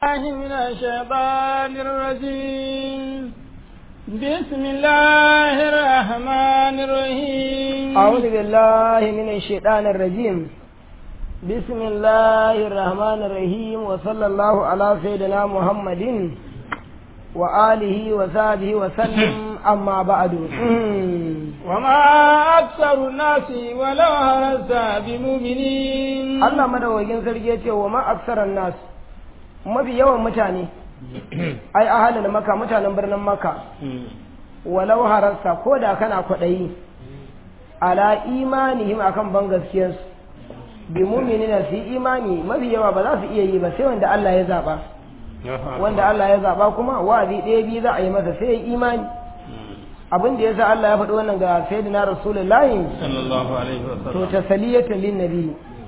الله من الشيطان الرجيم بسم الله الرحمن الرحيم أعوذ بالله من الشيطان الرجيم بسم الله الرحمن الرحيم وصلى الله على سيدنا محمد وآله وصحبه وسلم أما بعد وما أكثر الناس ولو هرست بمؤمنين Allah madawagin sarki ya ce wa ma aksaran nas mafi yawan mutane ai ahalin maka mutanen birnin maka walau harasta ko da kana kwaɗayi ala imanihim akan ban gaskiyarsu bi muminina su yi imani mafi yawa ba za su iya yi ba sai wanda Allah ya zaɓa wanda Allah ya zaɓa kuma wa'azi ɗaya biyu za a yi masa sai ya yi imani abin da ya sa Allah ya faɗi wannan ga sayyidina rasulullahi sallallahu alaihi to wasallam tasaliyatan lin nabi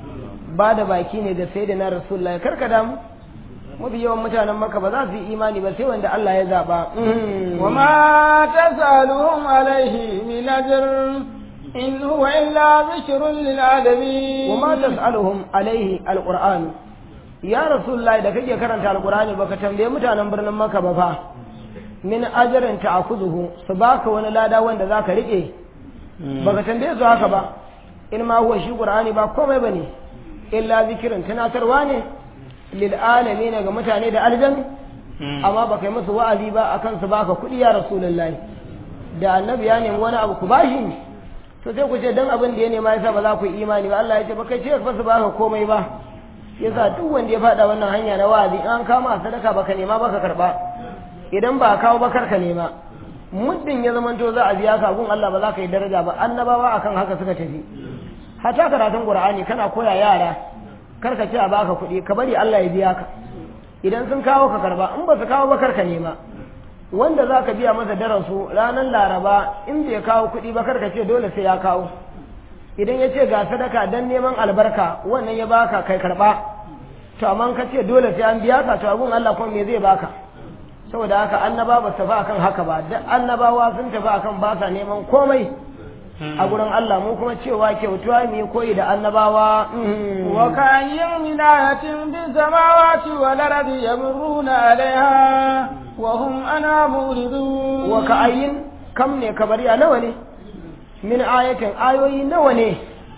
ba da baki ne ga sayyidina rasulullahi karka damu mafi yawan mutanen maka ba za su yi imani ba sai wanda Allah ya zaɓa وما تسألهم عليه من أجر إن هو إلا ذكر للعالمين وما تسألهم عليه القرآن يا رسول الله da kake karanta alqur'ani baka tambaye mutanen birnin Makka ba fa min ajrin ta'khudhu su baka wani lada wanda zaka rike baka tambaye su haka ba in ma huwa shi qur'ani ba komai bane illa zikirin tunatarwa ne lil alamin ga mutane da aljan amma baka yi musu wa'azi ba akan su baka kuɗi ya rasulullahi da annabi ya nemi wani abu ku bashi to sai ku ce dan abin da ya nema yasa ba za ku yi imani ba Allah ya ce ba kai ce ba su baka komai ba yasa duk wanda ya faɗa wannan hanya na wa'azi in an kama sadaka baka nema baka karba idan ba kawo ba karka nema muddin ya zamanto za a biya ka gun Allah ba za ka yi daraja ba annabawa akan haka suka tafi hata karatun qur'ani kana koya yara karka ce a baka kuɗi ka bari Allah ya biya ka idan sun kawo ka karba in ba su kawo ba karka nema wanda za ka biya masa darasu ranar laraba in bai kawo kuɗi ba karka ce dole sai ya kawo idan ya ce ga sadaka don neman albarka wannan ya baka kai karɓa to amma ka ce dole sai an biya ka to abun Allah kuma me zai baka saboda haka annaba ba su tafi akan haka ba duk annabawa sun tafi akan ba sa neman komai a gurin Allah mu kuma cewa kyautuwa mu yi koyi da annabawa وكأي من آية في السماوات والأرض يمرون عليها وهم أنا موردون wa ka'ayin kam ne kabariya nawa ne min ayatin ayoyi nawa ne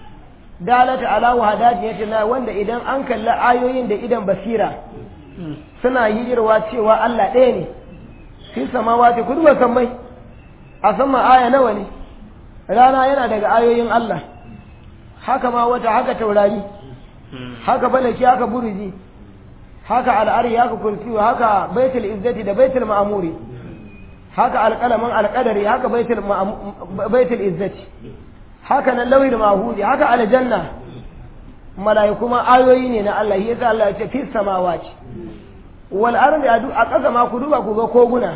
dalata ala wahadatin na wanda idan an kalli ayoyin da idan basira suna hijirwa cewa Allah ɗaya ne fi samawati kudu wa sammai a sama aya nawa ne rana yana daga ayoyin Allah haka ma wata haka taurari haka balaki haka buruji haka al'ari haka kursiyu haka baitul izzati da baitul ma'amuri haka alƙalamin alƙadari haka baitul ma'am- baitul izzati haka nan lawil mahudi haka aljanna mala'iku ma ayoyi ne na Allah yasa Allah ya ce fi samawati wal ardi adu a ƙasa ma ku duba ku ga koguna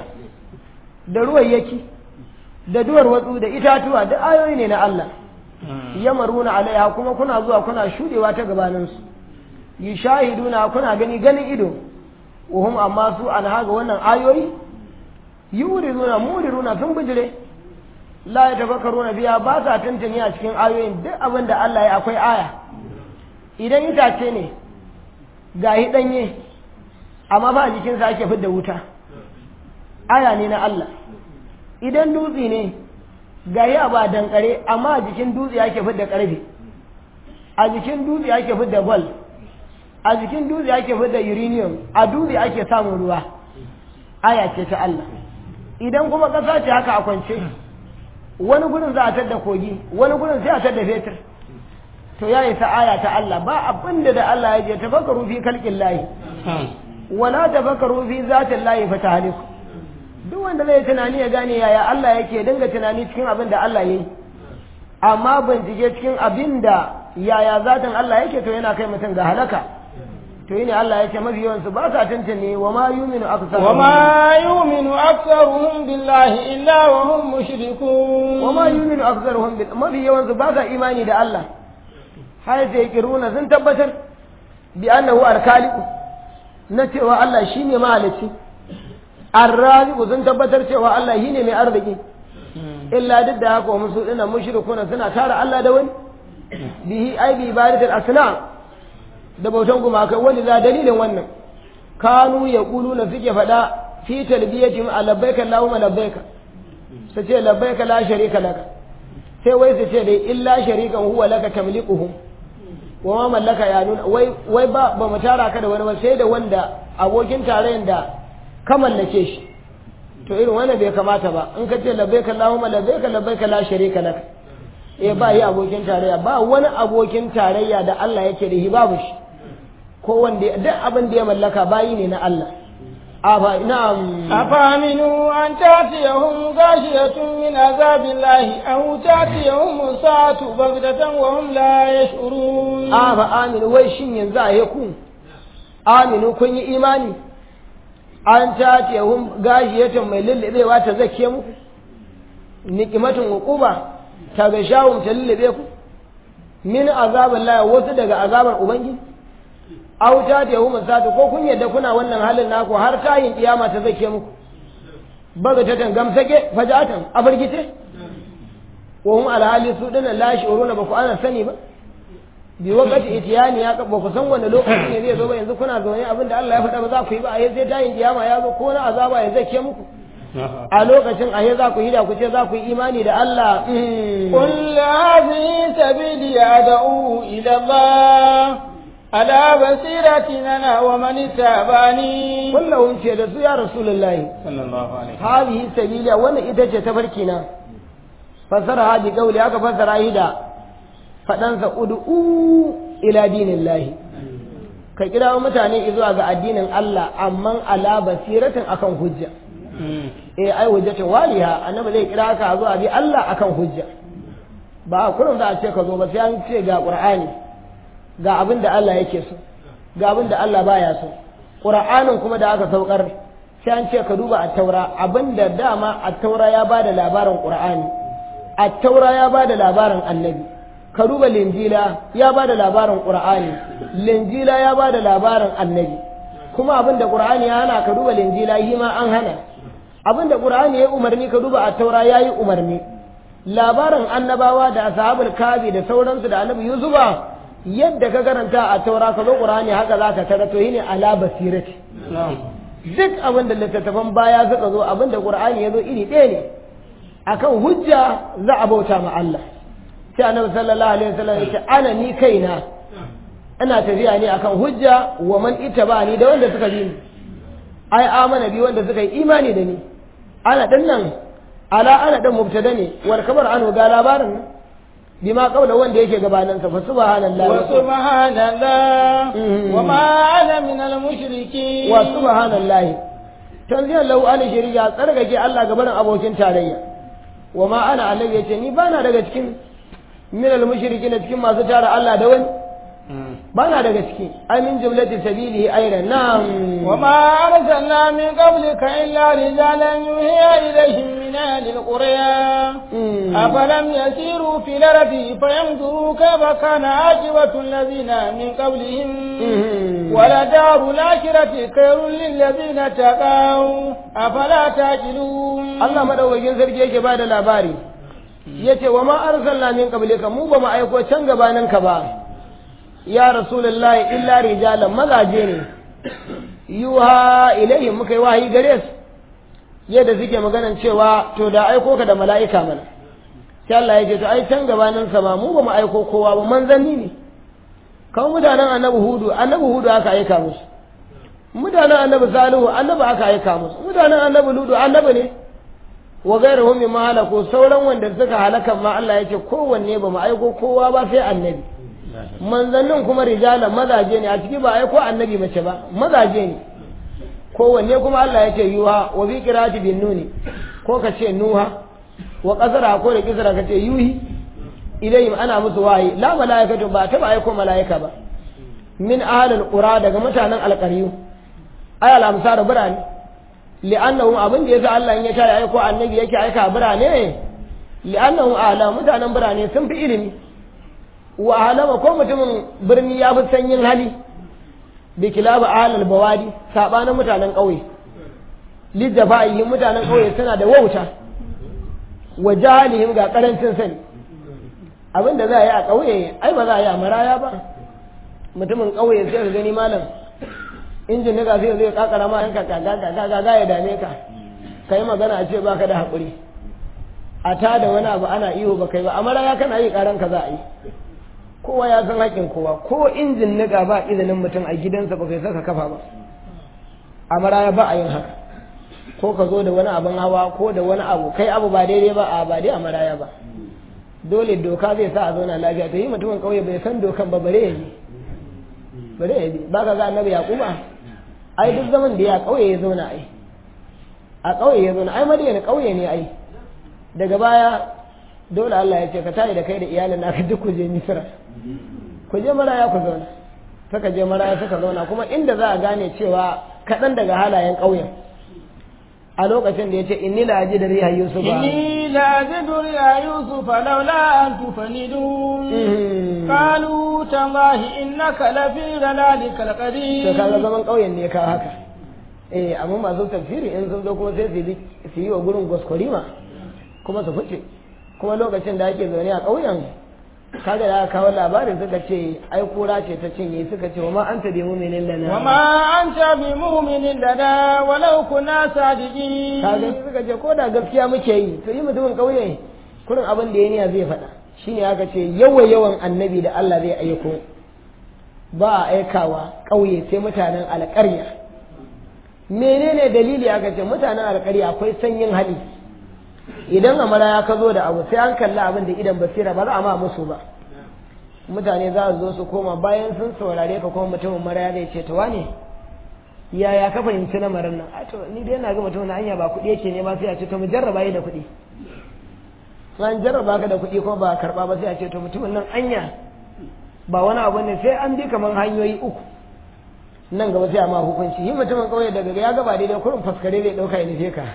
da ruwayyaki da duwar watsu da itatuwa da ayoyi ne na Allah yamaruna alaiha kuma kuna zuwa kuna shudewa ta gabaninsu yashahiduna kuna gani ganin ido uhum amma su an haga wannan ayoyi yuriduna muriruna sun bijire la yatafakkaruna biya ba sa tantance a cikin ayoyin duk abin da Allah ya akwai aya idan itace ne gahi danye amma ba a jikinsa ake fidda wuta aya ne na Allah idan dutse ne gahi a ba dankare amma a jikin dutse ake fidda karfe a jikin dutse ake fidda gwal a jikin dutse ake fidda uranium a dutse ake samun ruwa aya ce ta Allah idan kuma ƙasa ce haka a kwance wani gurin za a tadda kogi wani gurin sai a tadda fetur to ya yi ta aya ta Allah ba abin da da Allah ya je tafakkaru fi kalkin layi wala tafakkaru fi zatin layi fa ta haliku duk wanda zai tunani ya gane yaya Allah yake dinga tunani cikin abin da Allah ya yi amma bincike cikin abin da yaya zatin Allah yake to yana kai mutum ga halaka to yi ne Allah ya ce mafi yawansu ba sa tantane wa ma yuminu aksaruhum وما يؤمن أكثرهم بالله إلا وهم مشركون wa ma yuminu aktharuhum bil mafi yawansu ba sa imani da Allah har sai kiruna sun tabbatar bi annahu al-khaliq na cewa Allah shine mahalicci ar-raziq sun tabbatar cewa Allah shine mai arziki illa duk da haka musu dina mushrikuna suna tara Allah da wani bihi ai bi ibadatul asnam da bautan gumakai wani za dalilin wannan kanu ya kulu na suke faɗa fi talbiyatin a labbaika Allahumma labbaika su ce labbaika la sharika laka sai wai su ce dai illa sharikan huwa laka tamliquhum wa ma mallaka ya nuna wai wai ba ba mu tara ka da wani ba sai da wanda abokin tarayyar da ka mallake shi to irin wannan bai kamata ba in ka ce labbaika Allahumma labbaika labbaika la sharika laka eh ba yi abokin tarayya ba wani abokin tarayya da Allah yake da shi babu shi ko wanda duk abin da ya mallaka bayi ne na Allah afa na'am أفأمنوا أن تأتيهم غاشية من عذاب الله أو تأتيهم الساعة بغتة وهم لا يشعرون afa aminu wai shin yanzu a ku aminu kun yi imani an ta yahun gashiyatan mai lullubewa ta zake muku nikimatin hukuba ta ga shawun ta lullube ku min azabin laya wasu daga azabar ubangiji auta ta yahu masatu ko kun yadda kuna wannan halin naku har tayin kiyama ta zake muku baga ta tangam sake fajatan a firgice wa hum alhali su dinan la shi'uruna ba ku ana sani ba bi wakati itiyani ya ba ku san wanda lokaci ne zai zo ba yanzu kuna zaune abin da Allah ya faɗa ba za ku yi ba a sai tayin kiyama ya zo ko na azaba ya zake muku a lokacin a za ku yi da ku ce za ku yi imani da Allah قل هذه سبيلي أدعو إلى الله على بصيرة أنا ومن اتبعني kullum ce da su ya rasulullahi sallallahu alaihi hadhihi sabila wannan ita ce tafarki na fasara hadi kauli aka fasara shi da fadansa ud'u ila dinillahi ka kira mutane zuwa ga addinin Allah amma ala basiratin akan hujja eh ai hujjatin waliha annabi zai kira ka zuwa bi Allah akan hujja ba kullum da a ce ka zo ba sai an ce ga qur'ani ga abin da Allah yake so ga abin da Allah baya so qur'anin kuma da aka saukar sai an ce ka duba at-taura abin da dama at-taura ya bada labarin qur'ani at-taura ya bada labarin annabi ka duba linjila ya bada labarin qur'ani linjila ya bada labarin annabi kuma abin da qur'ani ya hana ka duba linjila yi ma an hana abin da qur'ani ya umarni ka duba at-taura yayi umarni labarin annabawa da ashabul kabi da sauransu da annabi yusufa yadda ka karanta a taura ka zo qur'ani haka zaka tara to yine ala basirati duk abin da littattafan baya suka zo abin da qur'ani ya zo iri ɗaya ne akan hujja za a bauta ma Allah sai annabi sallallahu alaihi wasallam ya ce ana ni kaina ina tafiya ne akan hujja wa man ittaba'ani da wanda suka bi ni ai amana bi wanda suka yi imani da ni ana dinnan ala ana dan mubtada ne war kabar an ga labarin nan bima qabla wanda yake gabanin sa fa subhanallahi wa subhanallah wa ma ana min al mushrikeen wa subhanallahi tanziyan lahu an shirya tsarkake Allah gabanin abokin tarayya wa ma ana annabi yace ni bana daga cikin min al mushrikin cikin masu tara Allah da wani bana daga ciki ai min jumlati sabilihi ayran na'am wa ma arsalna min qablika illa rijalan yuhiya ilayhim min ahli alqura afalam yasiru fil ardi fayanzuru kayfa kana aqibatu alladhina min qablihim wala daru al-akhirati khairul lil ladina taqaw afala taqilun Allah madaukakin sarki yake bada labari yace wa ma arsalna min qablika mu ba mu aiko can gabaninka ba ya rasulullahi illa rijalan mazaje ne yuha ilaihim muka yi wahayi gare su yadda suke maganan cewa to da aiko ka da mala'ika mana sai Allah ya ce to ai can gabanin sa ba mu ba mu aiko kowa ba manzanni ne kan mutanen annabi hudu annabi hudu aka aika musu mutanen annabi salihu annabi aka aika musu mutanen annabi ludu annabi ne wa gairuhum mimma halaku sauran wanda suka halaka ma Allah ya ce kowanne ba mu aiko kowa ba sai annabi manzannin kuma rijalan mazaje ne a ciki ba aiko annabi mace ba mazaje ne kowanne kuma Allah ya ce yuha wa bi qira'ati bin nuni ko ka ce nuha wa qasara ko da kisra ka ce yuhi ilayhim ana musu wahayi la malaikatu ba ta ba aiko malaika ba min ahlil qura daga mutanen alqariyu ay al amsar birane li'annahum abin da yasa Allah in ya tare aiko annabi yake aika birane li'annahum ahla mutanen birane sun fi ilimi wa halama ko mutumin birni ya fi sanyin hali bi kilaba ahlal bawadi sabanin mutanen ƙauye lijafa'ihin mutanen ƙauye suna da wauta wa jahalihim ga karancin sani abin da za a yi a ƙauye ai ba za a yi a maraya ba mutumin ƙauye sai ka gani malam injin nika sai zai kakara ma yanka gaga ya dame ka ka yi magana a ce baka da haƙuri a ta da wani abu ana iyo ba kai ba amma ya kana yi karan ka za a yi kowa ya san haƙin kowa ko injin nika ba izinin mutum a gidansa ba kai saka kafa ba amma ya ba a yin haka ko ka zo da wani abin hawa ko da wani abu kai abu ba daidai ba a ba dai a maraya ba dole doka zai sa a zauna lafiya to yi mutumin kauye bai san dokan ba bare ya bi bare ya bi ba ka ga annabi yaquba ai duk zaman da ya kauye ya zauna ai a kauye ya zauna ai madina kauye ne ai daga baya dole Allah ya ce ka tayi da kai da iyalin naka duk ku je misra ku je maraya ku zauna saka je maraya suka zauna kuma inda za a gane cewa kaɗan daga halayen ƙauyen a lokacin da ya ce inni la aji da riha yusuf inni la ajidu riha yusuf laula an tufanidun qalu tallahi innaka la fi dhalalikal qadim to kaga zaman ƙauyen ne ka haka eh amma masu tafsiri in sun zo kuma sai su yi wa gurin gwaskwarima kuma su fice kuma lokacin da ake zaune a ƙauyen kaga da aka kawo labarin suka ce ai kura ce ta cinye suka ce wa ma anta bi mu'minin lana wa ma anta bi mu'minin lana walau kunna sadiqin kaga suka ce ko da gaskiya muke yi to yi mutumin kauye kurin abin da ya niya zai faɗa shine aka ce yawa yawan annabi da Allah zai aiko ba a aikawa kauye sai mutanen alƙarya menene dalili aka ce mutanen alƙarya akwai sanyin hali idan amara ya ka zo da abu sai an kalli abin da idan basira ba za a ma musu ba mutane za su zo su koma bayan sun saurare ka kuma mutumin mara ya ce to wane yaya ka fahimci lamarin nan a to ni dai na ga mutum na hanya ba kuɗi yake ne ba sai a ce to mu jarraba yi da kuɗi an jarraba ka da kuɗi kuma ba karɓa ba sai a ce to mutumin nan anya ba wani abu ne sai an bi kamar hanyoyi uku nan gaba sai a ma hukunci yi mutumin ƙauye daga ya gaba daidai kurin faskare zai ɗauka ya nufe ka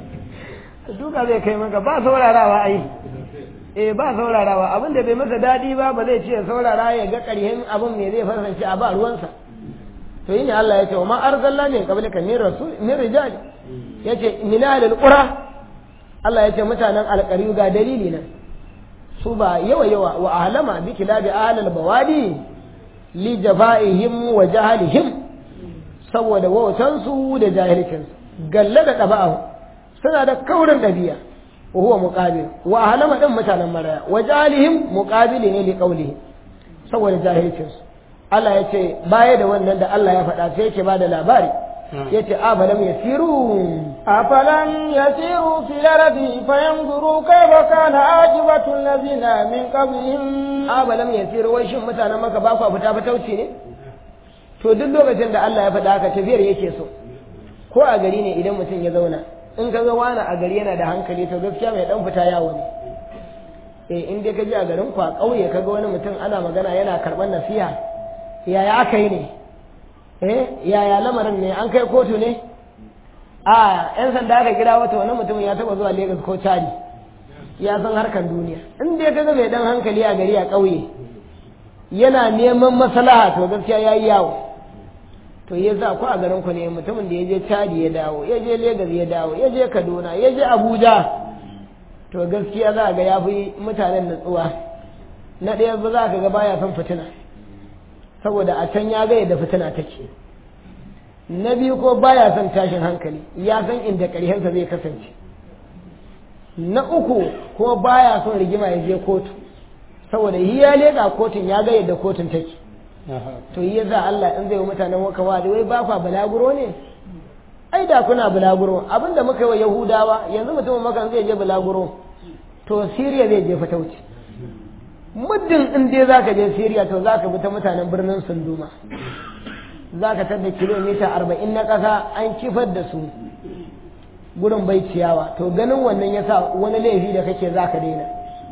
duka zai kai maka ba saurarawa ai eh ba saurarawa abin da bai masa daɗi ba ba zai ce saurara ya ga ƙarhin abin me zai fasance a ba ruwansa to yi ne Allah ya ce wa ma arzalla ne qablika min rasul min rijal yace min ahlil qura Allah ya ce mutanen alƙaryu ga dalili nan su ba yawa yawa wa ahlama bi kilabi ahlal bawadi li jafa'ihim wa jahalihim saboda wautansu da jahilcinsu galla da ɗaba'ahu suna da kaurin ɗabi'a wa huwa muqabil wa ahlama din mutanen maraya wa jalihim muqabili ne li qawlihi saboda jahilcin su Allah ya ce baya da wannan da Allah ya faɗa sai yake bada labari yace afalam yasiru afalam yasiru fil ardi fayanzuru kayfa kana ajibatu allazina min qablihim afalam yasiru wai shin mutanen maka ba ku fita fatauci ne to duk lokacin da Allah ya faɗa haka tafiyar yake so ko a gari ne idan mutum ya zauna in ka ga wani a gari yana da hankali to gaskiya mai dan fita yawo ne eh in dai ka ji a garin ku a ƙauye ka ga wani mutum ana magana yana karɓar nasiha yaya aka yi ne eh yaya lamarin ne an kai kotu ne a yan sanda aka kira wata wani mutum ya taɓa zuwa Lagos ko Chadi ya san harkar duniya in dai ka ga mai dan hankali a gari a ƙauye yana neman maslaha to gaskiya yayi yawo to ya za ku a garin ku ne mutumin da ya je Chadi ya dawo ya je Lagos ya dawo ya je Kaduna ya je Abuja to gaskiya za ga ya fi mutanen natsuwa na ɗaya ba za ka ga baya son fitina saboda a can ya ga yadda fitina take na biyu ko baya son tashin hankali ya san inda ƙarshensa zai kasance na uku ko baya son rigima ya je kotu saboda yi ya leƙa kotun ya ga yadda kotun take to yi yasa Allah in zai wa mutanen waka wadi wai ba kwa bulaguro ne ai da kuna bulaguro abinda muka yi wa yahudawa yanzu mutumin makan zai je bulaguro to siriya zai je fatauci muddin in dai zaka je siriya to zaka bi ta mutanen birnin sunduma zaka tada kilomita arba'in na ƙasa an kifar da su gurin bai ciyawa to ganin wannan yasa wani laifi da kake zaka daina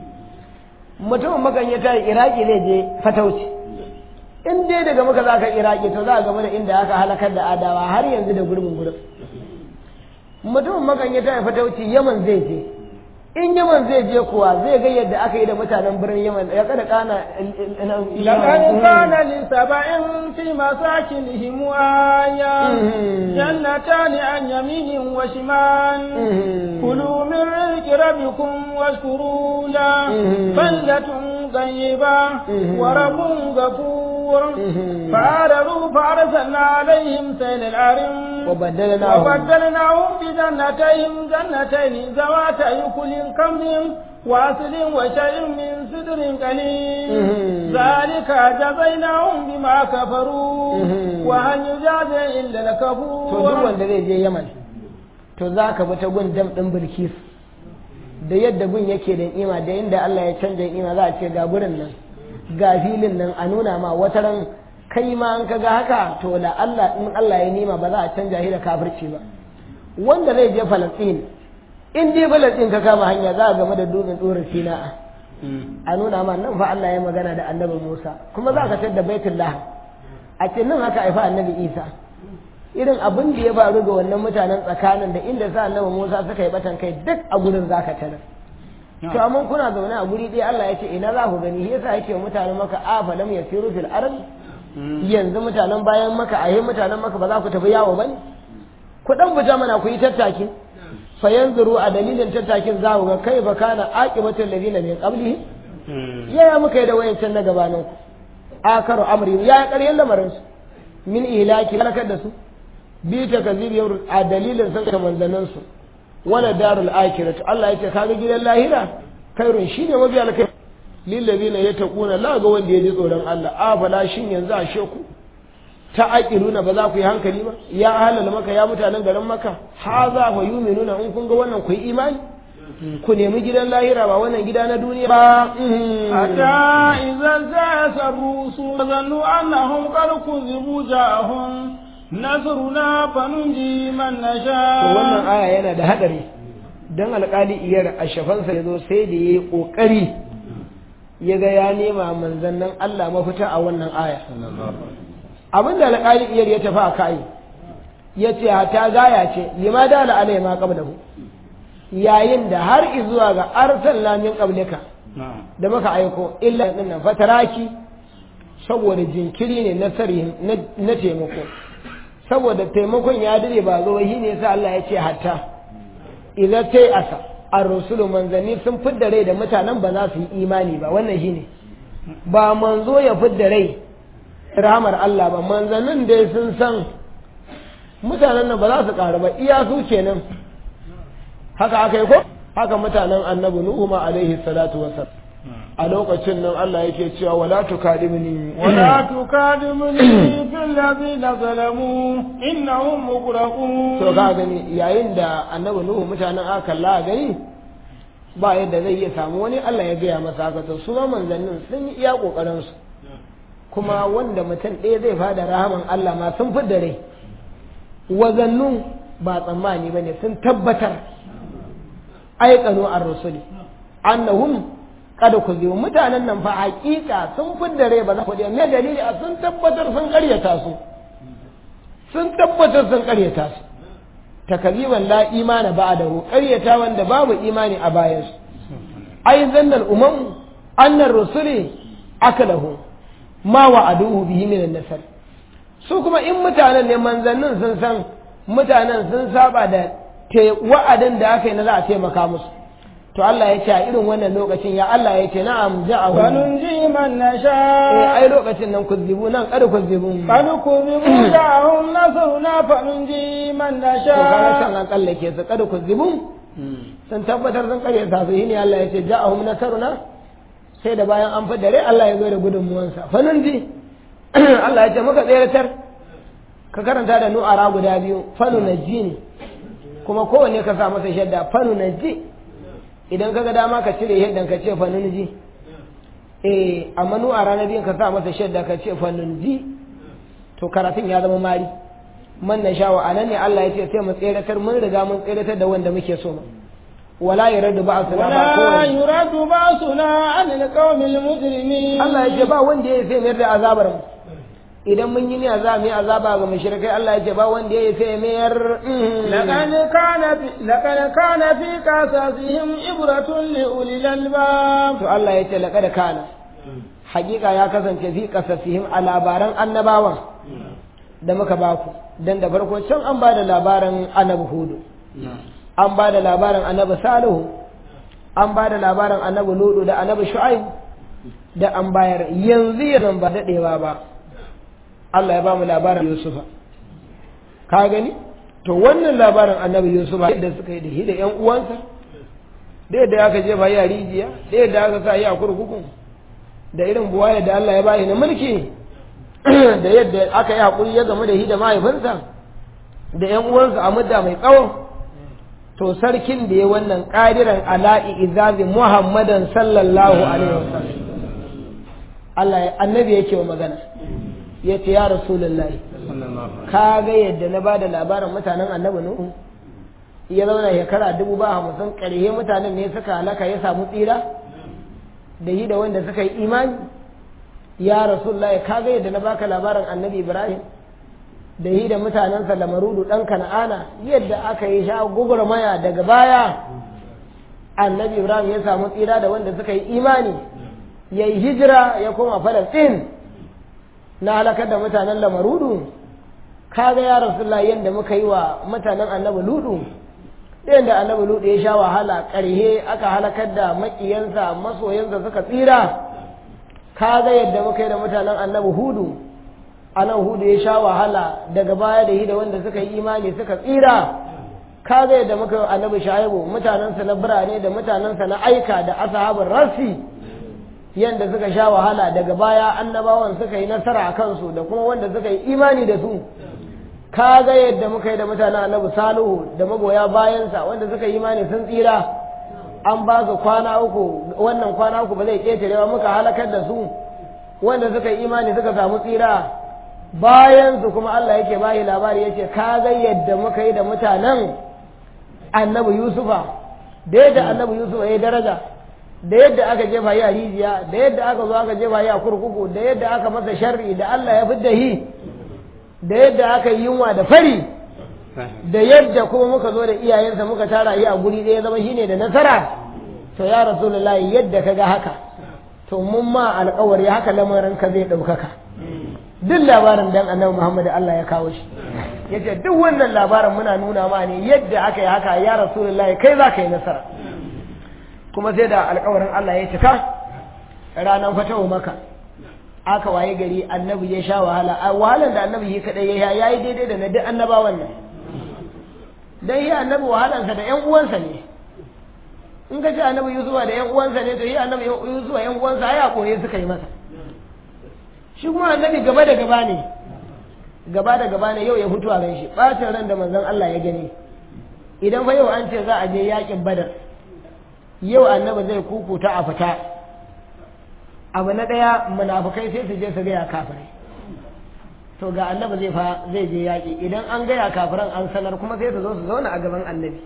mutumin makan ya tayi iraki zai je fatauci in dai daga muka za ka iraki to za a game da inda aka halakar da adawa har yanzu da gurbin gurin mutumin makan ya tafi fatauci yaman zai je in yaman zai je kuwa zai ga yadda aka yi da mutanen birnin yaman ya kada kana لقد كان لسبع في مساكنهم آية جنتان عن يمين وشمال كلوا من رزق ربكم واشكروا له بلدة طيبة ورب غفور كفور فآرروا فأرسلنا عليهم سيل العرم وبدلناهم وبدلناهم بجنتين جنتين ذواتي كل كمد وأصل وشيء من سدر قليل ذلك جزيناهم بما كفروا وهل يجازي إلا to duk الكفور wanda zai je Yaman to za ka bi ta gun dam ɗin Bilkis da yadda gun yake da ima da yadda Allah ya canja ima za a ce ga gurin nan ga filin nan a nuna ma wata ran kai ma an kaga haka to la Allah in Allah ya nima ba za a canja shi da kafirci ba wanda zai je Falastin in dai Falastin ka kama hanya za a game da dutsen tsorin Sina'a a nuna ma nan fa Allah ya magana da annabi Musa kuma za ka tar da Baitullah a ce nan haka haifa annabi Isa irin abin da ya faru ga wannan mutanen tsakanin da inda sa annabi Musa suka yi batan kai duk a gurin zaka tarar to amma kuna zaune a guri ɗaya Allah ya ce ina za ku gani yasa yake wa mutanen maka a fa lam yasiru fil ard yanzu mutanen bayan maka a mutanen maka ba za ku tafi yawo bane ku dan fita mana ku yi tattaki fa yanzuru a dalilin tattakin za ku ga kai fa kana aqibatul ladina min qablihi yaya muka yi da wayancan na gabanin ku akaru amri ya ƙaryan lamarin su min ihlaki halakar da su bi ta kazibiyar a dalilin sun ka manzannin su wala darul akhirah Allah yace kaga gidan lahira kairun shine mabi alkai lil ladina yattaquna la ga wanda ya ji tsoron Allah a fala shin yanzu a sheku ta aqiluna ba za ku yi hankali ba ya halal maka ya mutanen garin maka ha za fa yuminuna in kun ga wannan ku yi imani ku nemi gidan lahira ba wannan gida na duniya ba حتى إذا زاس الرسل ظنوا أنهم قد كذبوا جاءهم نصرنا فننجي من to wannan نشاء aya yana da hadari dan alƙali iyar a shafansa ya zo sai da ya yi ƙoƙari ya ga ya nema manzannin Allah mafita a wannan aya abin da alƙali iyar ya tafi a kai ya ce hata gaya ce lima da al'alai ma qablahu yayin da har izuwa ga arsalna min qablika da muka aiko illa din nan fataraki saboda jinkiri ne na sarihin na taimako saboda taimakon ya dade ba zo shi ne sa Allah ya ce hatta idan tai asa ar-rusulu manzanni sun fidda rai da mutanen ba za su yi imani ba wannan shine ba manzo ya fidda rai rahmar Allah ba manzannin dai sun san mutanen nan ba za su ƙaru ba iya su kenan haka aka yi ko haka mutanen annabi nuhu ma alaihi salatu wasallam a lokacin nan Allah yake cewa wala tukadimni ولا تكادمني في الذين ظلموا إنهم مغرقون to ka gani yayin da annabi nuhu mutanen aka kalla gani ba yadda zai iya samu wani Allah ya gaya masa haka to su ma manzannin sun yi iya kokarin su kuma wanda mutum ɗaya zai fada rahaman Allah ma sun fi da rai wazannun ba tsammani bane sun tabbatar aikanu ar-rusuli annahum kada ku ziyo mutanen nan fa hakika sun fidda rai ba za ku me dalili a sun tabbatar sun karyata su sun tabbatar sun karyata su takaliban la imana ba'dahu karyata wanda babu imani a bayan su ai zannal umam annar rusuli akalahu ma wa'aduhu bihi min an-nasr su kuma in mutanen ne manzannin sun san mutanen sun saba da wa'adin da aka yi na za a taimaka musu to Allah ya ce a irin wannan lokacin ya Allah ya ce na'am ja'ahu فننجي من eh نشاء ai lokacin nan kuzibu nan kada kuzibu قد كذبوا جاءهم نصرنا فننجي من to kana san نشاء an tsallake su kada kuzibu sun tabbatar sun kare ta su shine Allah ya ce ja'ahum nasaruna sai da bayan an fada rai Allah ya zo da gudunmuwansa fanunji Allah ya ce muka tseratar ka karanta da nu'ara guda biyu fanu najini kuma kowanne ka sa masa shadda fanu naji idan kaga dama ka cire yadda ka ce fanunji eh amma nu'ara na biyun ka sa masa shadda ka ce fanunji to karatun ya zama mari man na shawa anan ne Allah ya ce sai mu tseratar mun riga mun tseratar da wanda muke so ma wala yaradu ba su ba ولا kowanne يرد بأسنا عن القوم المجرمين Allah ya ce ba wanda ya sai mayar da azabar mu idan mun yi ne azaba mai azaba ga mushrikai Allah ya ce ba wanda ya sai mayar لقد كان في لقد كان في قصصهم عبرة لأولي الألباب to Allah ya ce laqad kana hakika ya kasance fi qasasihim a labaran annabawan da muka baku dan da farko can an ba da labarin annabi hudu an ba da labarin annabi salihu an ba da labarin annabi ludu da annabi shu'aib da an bayar yanzu yanzu ba dadewa ba Allah ya ba mu labarin Yusufa ka gani to wannan labarin annabi Yusufa yadda suka yi da shi da ƴan uwansa da yadda aka jefa yi a rijiya da yadda aka sa yi a kurkukun da irin buwaya da Allah ya bayi na mulki da yadda aka yi haƙuri ya game da shi da mahaifinsa da ƴan uwansa a mudda mai tsawo to sarkin da ya wannan ƙadiran ala'i izazi muhammadan sallallahu alaihi wasallam Allah ya annabi yake wa magana ya ce ya rasulullahi ka ga yadda na bada labarin mutanen annabi nuhu ya zauna shekara dubu ba hamsin ƙarshe mutanen ne suka halaka ya samu tsira da yi da wanda suka yi imani ya rasulullahi ka ga yadda na baka labarin annabi ibrahim da yi da mutanensa lamarudu ɗan kana'ana yadda aka yi sha maya daga baya annabi ibrahim ya samu tsira da wanda suka yi imani ya yi hijira ya koma falastin na halakar da mutanen lamarudu kaga ya rasulullah yadda muka yi wa mutanen annabi ludu yadda annabi ludu ya sha wahala ƙarhe aka halakar da maƙiyansa masoyansa suka tsira kaga yadda muka yi da mutanen annabi hudu anan hudu ya sha wahala daga baya da yi da wanda suka yi imani suka tsira kaga yadda muka yi annabi shaibu mutanensa na birane da mutanensa na aika da ashabin rasi yadda suka sha wahala daga baya annabawan suka yi nasara a kansu da kuma wanda suka yi imani da su kaga yadda muka yi da mutanen annabi salihu da magoya bayansa wanda suka yi imani sun tsira an ba su kwana uku wannan kwana uku ba zai ƙetarewa muka halakar da su wanda suka yi imani suka samu tsira bayan su kuma Allah yake bayi labari yace ka ga yadda muka yi da mutanen annabi Yusufa da yadda annabi Yusufa ya daraja da yadda aka jefa yi a rijiya da yadda aka zo aka jefa yi a kurkuku da yadda aka masa sharri da Allah ya fidda hi da yadda aka yi yunwa da fari da yadda kuma muka zo da iyayensa muka tara yi a guri ɗaya zama shine da nasara to ya rasulullahi yadda ka ga haka to mun ma alƙawari haka lamarin ka zai ɗaukaka duk labarin dan annabi Muhammad Allah ya kawo shi yace duk wannan labarin muna nuna ma ne yadda aka yi haka ya rasulullahi kai za ka yi nasara kuma sai da alƙawarin Allah ya cika ranar fatawa maka aka waye gari annabi ya sha wahala a wahalan da annabi yi kadai ya yayi daidai da na duk annabawan nan dan yi annabi wahalansa da ƴan uwansa ne in ka ce annabi yusufa da ƴan uwansa ne to yi annabi yusufa ƴan uwansa ai a koye suka yi masa shi kuma annabi gaba da gaba ne gaba da gaba ne yau ya fito a shi bacin ran da manzon Allah ya gani idan fa yau an ce za a je yakin badar yau annabi zai kukuta a fita abu na ɗaya munafukai sai su je su gaya kafirai to ga annabi zai fa zai je yaƙi idan an gaya kafiran an sanar kuma sai su zo su zauna a gaban annabi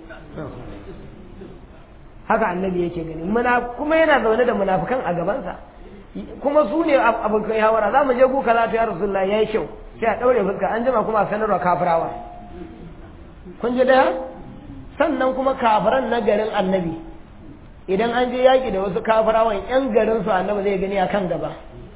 haka annabi yake gani muna kuma yana zaune da munafukan a gabansa kuma su ne abokan hawara za mu je gu kaza ta ya rasulullah yayi kyau sai a daure fuska an jima kuma a sanarwa kafirawa kun ji daya sannan kuma kafiran na garin annabi idan an je yaƙi da wasu kafirawan yan garin su annabi zai gani a kan gaba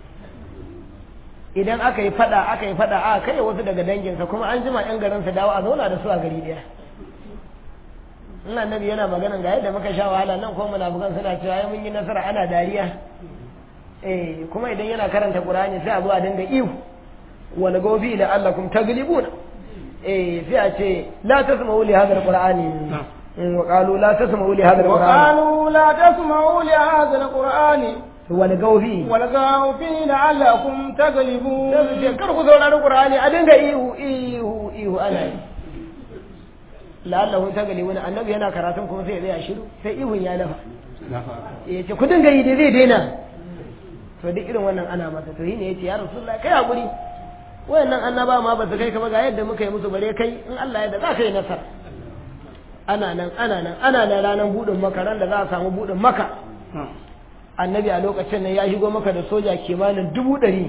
idan aka yi fada aka yi fada a kai wasu daga danginsa kuma an jima yan garin su dawo a zauna da su a gari daya in annabi yana maganan ga yadda muka sha wahala nan kuma munafukan suna cewa ai mun yi nasara ana dariya eh kuma idan yana karanta qur'ani sai a zo a dinga ihu wal gobi la allakum taglibuna eh sai a ce la tasma'u li hadha alqur'ani wa qalu la tasma'u li hadha alqur'ani وقالوا لا تسمعوا لهذا القرآن wal gobi والغوا فيه لعلكم تغلبون sai su ce kar ku saurari qur'ani a dinga ihu ihu ihu ana yi la'allahu taglibuna annabi yana karatun kuma sai ya tsaya shiru sai ihun ya dafa ya ce ku dinga yi da zai daina to duk irin wannan ana masa to shine yace ya rasulullahi kai hakuri wayannan annaba ma ba su kai ka ba ga yadda muka yi musu bare kai in Allah ya da za ka yi nasara ana nan ana nan ana nan ranar budin maka ran da za a samu budin maka annabi a lokacin nan ya shigo maka da soja kimanin dubu ɗari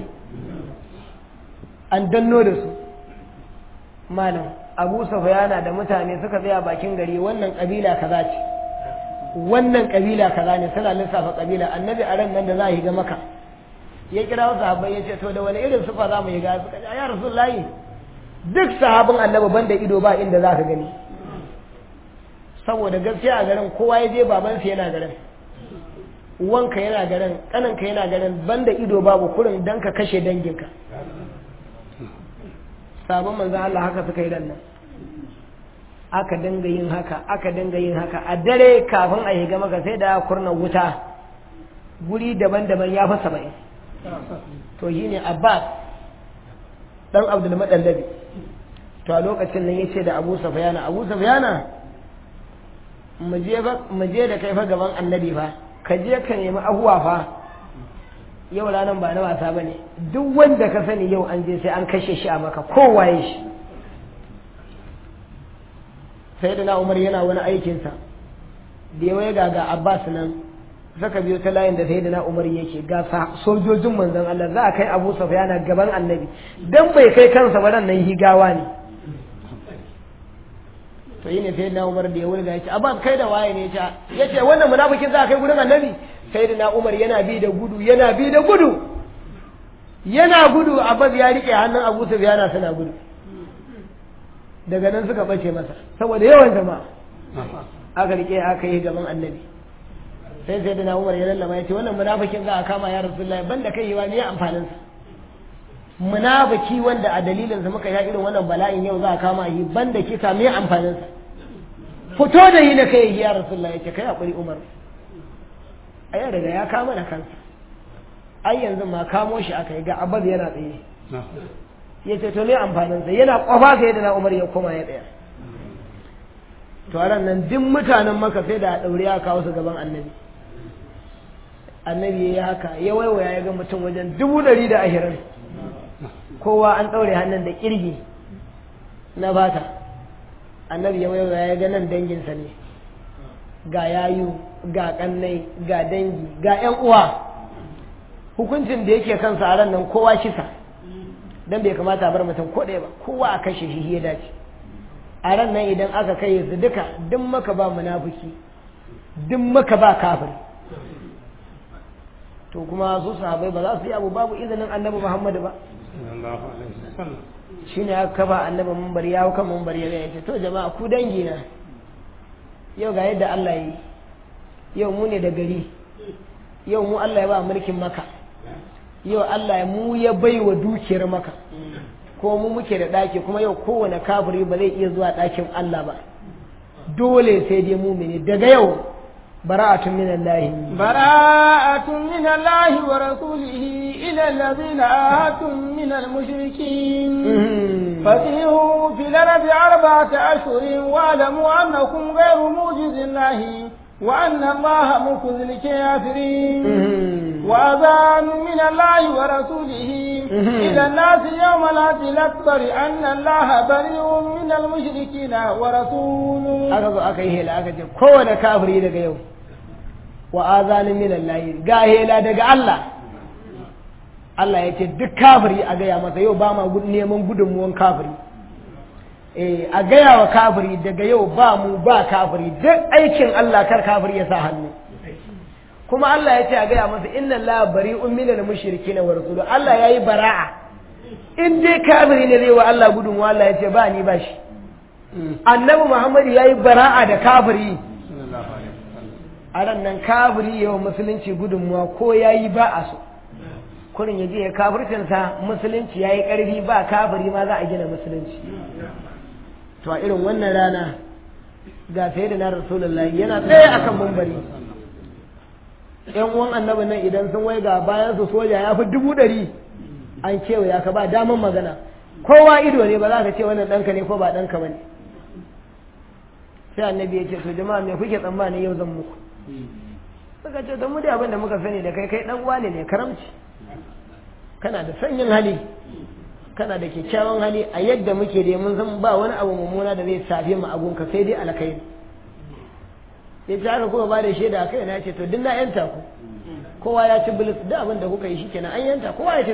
an danno da su malam abu sufyana da mutane suka tsaya bakin gari wannan kabila kaza ce wannan kabila kaza ne suna lissafa kabila annabi a ran nan da za a yi ga maka ya kira wasu sahabbai ya ce to da wani irin sufa za mu yi ga suka ce ya rasulullahi duk sahabin annabi banda ido ba inda za ka gani saboda gaskiya a garin kowa ya je babansa yana garin wanka yana garin kananka yana garin banda ido babu kurin dan ka kashe danginka sabon manzan Allah haka suka yi nan aka dinga yin haka aka dinga yin haka a dare kafin a higa maka sai da kurna wuta guri daban-daban ya fi saba'in to shi ne abbas dan abdul madallabi to a lokacin nan ya ce da abu safiyana abu safiyana mu je da kai fa gaban annabi fa ka je ka nemi abuwa fa yau ranar ba na wasa ba ne duk wanda ka sani yau an je sai an kashe shi a maka kowaye shi sai da na umar yana wani aikinsa da ya ga ga abbas nan saka biyo ta layin da sai da na umar yake ga sojojin manzon Allah za a kai abu safiyana gaban annabi dan bai kai kansa ba nan higawa ne to yi ne sai na umar da ya wulga ya ce abbas kai da waye ne ya ce wannan munafikin za a kai gurin annabi sai da na umar yana bi da gudu yana bi da gudu yana gudu abbas ya rike hannun abu sufyana suna gudu daga nan suka bace masa saboda yawan jama'a aka rike aka yi gaban annabi sai sai da na umar ya lallama ya ce wannan munafikin za a kama ya rasulullahi banda kai yiwa ne amfanin sa munafiki wanda a dalilin sa muka ya irin wannan bala'in yau za a kama yi banda kisa me amfanin sa fito da yi na kai ya rasulullahi ya ce kai hakuri umar a yau daga ya kama da kansa ai yanzu ma kamo shi aka yi ga abaz yana tsaye ya ce to me amfaninsa yana kwafa sai da na umar ya koma ya tsaya to ran nan duk mutanen maka sai da daure ya kawo su gaban annabi annabi ya yi haka ya waiwaya ya ga mutum wajen dubu ɗari da ashirin kowa an ɗaure hannun da ƙirgi na bata annabi ya waiwaya ya ga nan danginsa ne ga yayu ga kannai ga dangi ga yan uwa hukuncin da yake kansa a ran nan kowa kisa dan bai kamata a bar mutum ko ɗaya ba kowa a kashe shi ya dace a ran nan idan aka kai su duka duk maka ba munafiki duk maka ba kafir to kuma su sahabai ba za su yi abu babu izinin annabi muhammadu ba shi ne aka kaba annabi mambar ya hau kan mambar ya ce to jama'a ku dangi na yau ga yadda Allah yi yau mu ne da gari yau mu Allah ya ba mulkin maka yau Allah mu ya bai wa dukiyar maka ko mu muke da ɗaki kuma yau kowane kafiri ba zai iya zuwa ɗakin Allah ba dole sai dai mumini daga yau bara'atun min Allah bara'atun min Allah wa rasulihi ila allazina ahadtum min al-mushrikin fasihu fil ardi arba'ata ashhurin wa alamu annakum ghayru mujizillahi وأن الله مخذ الكافرين وأذان من الله ورسوله إلى الناس يوم الهدي الأكبر أن الله بريء من المشركين ورسوله aka zo aka yi hela aka ce kowane kafiri daga yau wa azanin min Allah ga hela daga Allah Allah ya ce duk kafiri a gaya masa yau ba ma neman gudunmuwan kafiri eh a gaya wa kafiri daga yau ba mu ba kafiri duk aikin Allah kar kafiri ya sa hannu kuma Allah ya ce a gaya masa inna Allah bari'un minal mushrikeena wa rasuluhu Allah yayi bara'a in dai kafiri ne zai wa Allah gudunmuwa Allah ya ce ba ni ba shi annabi Muhammad yayi bara'a da kafiri a ran nan kafiri yawa musulunci gudunmuwa ko yayi ba a so kurin ya je ya kafircinsa musulunci yayi karfi ba kafiri ma za a gina musulunci to a irin wannan rana ga sai da na rasulullahi yana tsaye akan mumbari yan uwan annabi nan idan sun wai ga bayan su soja ya fi dubu ɗari an kewaya ka ba daman magana kowa ido ne ba za ka ce wannan ɗanka ne ko ba ɗanka ba ne sai annabi ya ce to jama'a me kuke tsammani yau zan muku suka ce don mu da abin da muka sani da kai kai ɗan uwa ne karamci kana da sanyin hali kana da kyakkyawan hali a yadda muke da mun san ba wani abu mummuna da zai safe mu agunka sai dai alkai ya ce haka kuma ba da shaida kai na ce to duk na yanta ku kowa ya ci bilis da abin da kuka yi shikenan an yanta kowa ya ci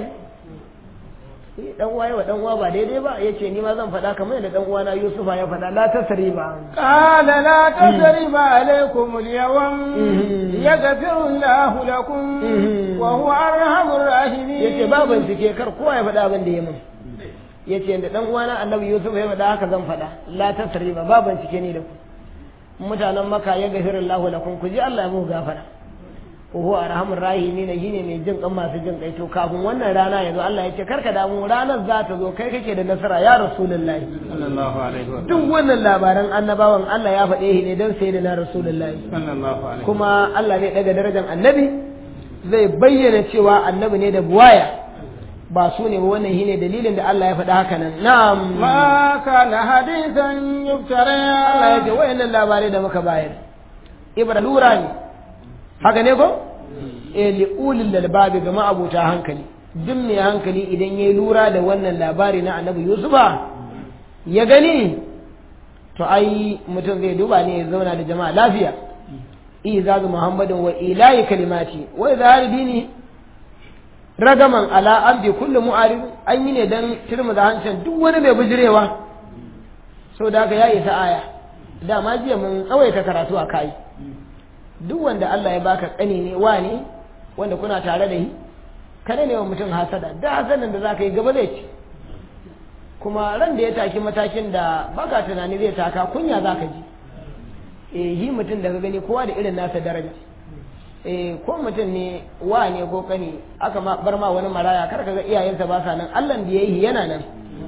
dan uwa yawa dan uwa ba daidai ba yace ni ma zan faɗa kamar da dan uwana Yusufa ya faɗa la tasriba qala la tasriba alaykum al-yawm yaghfiru Allahu lakum wa huwa arhamur rahimin yace ba bincike kar kowa ya faɗa abin da ya min yace da dan uwana Annabi Yusuf ya faɗa haka zan faɗa la tasriba ba bincike ni da ku mutanen maka ya gafiru Allahu lakum ku ji Allah ya muku gafara Oho arhamur rahimi ne shine mai jin kan masu jin kai to kafin wannan rana yazo Allah ya ce karka damu ranar za ta zo kai kake da nasara ya rasulullahi sallallahu alaihi wa duk wannan labaran annabawan Allah ya faɗe shi ne don sai da na rasulullahi sallallahu alaihi kuma Allah zai daga darajar annabi zai bayyana cewa annabi ne da buwaya ba su ne ba wannan shine dalilin da Allah ya faɗa haka nan na'am ma kana hadisan yuftara Allah ya ce wayannan labarai da muka bayar ibra lura ne haka ne ko eh li ulil lalbabi ga ma'abuta hankali duk mai hankali idan yayi lura da wannan labari na annabi yusufa ya gani to ai mutum zai duba ne ya zauna da jama'a lafiya izazu muhammadin wa ilahi kalimati wa izhar dini ragaman ala an bi kullu mu'arid an yi ne dan tirmu da hancin duk wani mai bijirewa so da haka ya isa aya dama jiya mun tsawaita karatu a kai duk wanda Allah ya baka kani ne wa ne wanda kuna tare da shi kada ne wa mutum hasada da hasadan da zaka yi gaba zai ci kuma ran da ya taki matakin da baka tunani zai taka kunya zaka ji eh yi mutum da ka gani kowa da irin nasa daraja eh ko mutum ne wa ne ko kani aka ma bar ma wani maraya kar ka ga iyayensa ba sa nan Allah da yayi yana nan